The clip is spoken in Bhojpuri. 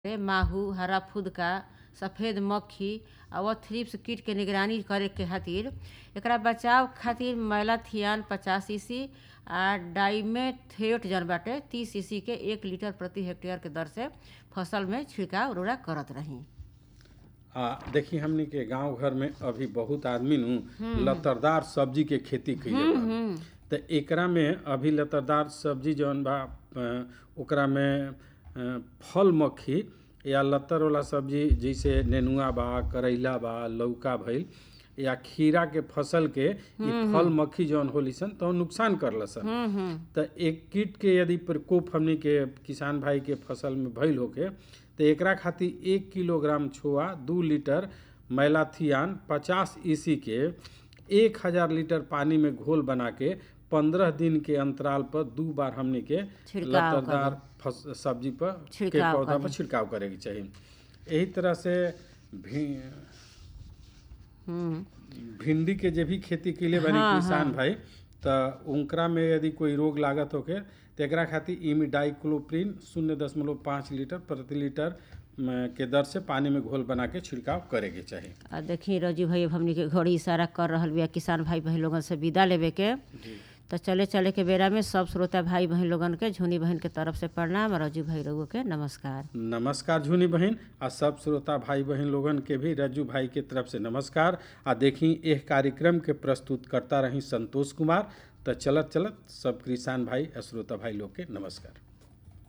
पे माहू हरा फुदका सफेद मक्खी और थ्रिप्स कीट के निगरानी करे के खातिर एकरा बचाव खातिर मैलाथियान पचास सीसी आ डाइमेथेट जन बाटे तीस सीसी के एक लीटर प्रति हेक्टेयर के दर से फसल में छिड़काव उर्वरा करत रही आ देखी हमनी के गांव घर में अभी बहुत आदमी नु लतरदार सब्जी के खेती कइले बा त एकरा में अभी लतरदार सब्जी जौन बा अ, ओकरा में अ, फल मक्खी या लतर वाला सब्जी जैसे नेनुआ बा करैला बा लौका भइल या खीरा के फसल के ई फल मक्खी जौन होली सन तो नुकसान करल सन त एक कीट के यदि प्रकोप हमनी के किसान भाई के फसल में भइल होके तो एकरा खातिर एक किलोग्राम छोआ दू लीटर मैलाथियान पचास ईसी के एक हजार लीटर पानी में घोल बना के पंद्रह दिन के अंतराल पर दू बार हमनी के छिड़काव लतादार फस, सब्जी पर के छिड़काव पौधा करे। पर छिड़काव करे के चाहिए यही तरह से भी हम्म भिंडी के जे भी खेती के लिए बनी हाँ, किसान भाई त उनकरा में यदि कोई रोग लागत होके तो एकरा खातिर इमिडाइक्लोप्रिन शून्य दशमलव पाँच लीटर प्रति लीटर म, के दर से पानी में घोल बना के छिड़काव करे के चाही आ देखी रजू भाई अब हमनी के घड़ी इशारा कर रहल बिया किसान भाई बहन लोगन से विदा लेवे के तो चले चले के बेरा में सब श्रोता भाई बहन लोगन के झुनी बहन के तरफ से प्रणाम और रजू भाई रघु के नमस्कार नमस्कार झुनी बहन आ सब श्रोता भाई बहन लोगन के भी रज्जू भाई के तरफ से नमस्कार आ देखी एह कार्यक्रम के प्रस्तुत करता रही संतोष कुमार त चलत चलत सब किसान भाई आ श्रोता भाई लोग के नमस्कार